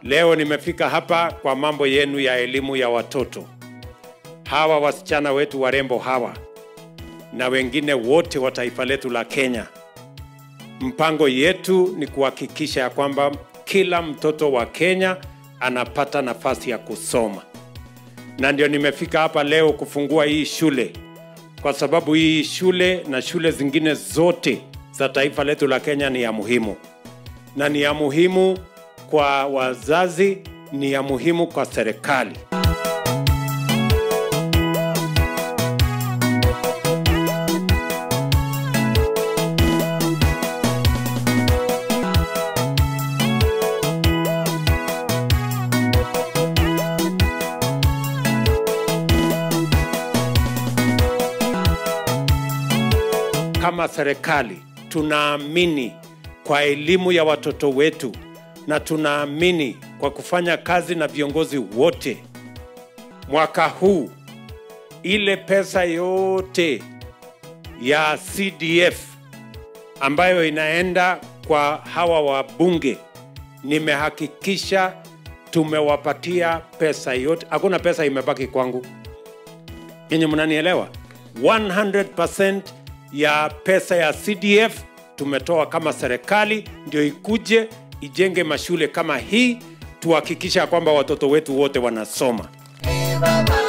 Leo nimefika hapa kwa mambo yenu ya elimu ya watoto. Hawa wasichana wetu warembo hawa na wengine wote wa taifa letu la Kenya, mpango yetu ni kuhakikisha ya kwamba kila mtoto wa Kenya anapata nafasi ya kusoma, na ndio nimefika hapa leo kufungua hii shule, kwa sababu hii shule na shule zingine zote za taifa letu la Kenya ni ya muhimu, na ni ya muhimu kwa wazazi, ni ya muhimu kwa serikali. Kama serikali tunaamini kwa elimu ya watoto wetu na tunaamini kwa kufanya kazi na viongozi wote. Mwaka huu ile pesa yote ya CDF ambayo inaenda kwa hawa wabunge, nimehakikisha tumewapatia pesa yote, hakuna pesa imebaki kwangu. Yenye mnanielewa? 100% ya pesa ya CDF tumetoa kama serikali, ndio ikuje ijenge mashule kama hii, tuhakikisha kwamba watoto wetu wote wanasoma. Hey, Baba.